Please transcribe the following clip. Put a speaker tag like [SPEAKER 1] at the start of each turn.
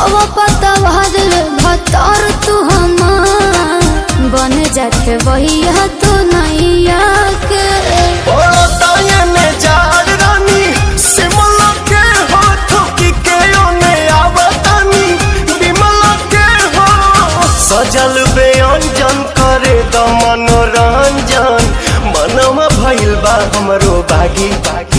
[SPEAKER 1] हवा पतवार भतर तू हमार बन जाके वही तू नैया के
[SPEAKER 2] बड़ा तायने जार रानी सिमला के हाथ की के ओने आवतानी बिमला के हो सजल बेअंजन करे द मनोरंजन मनवा भइल बा हमरो बागी बागी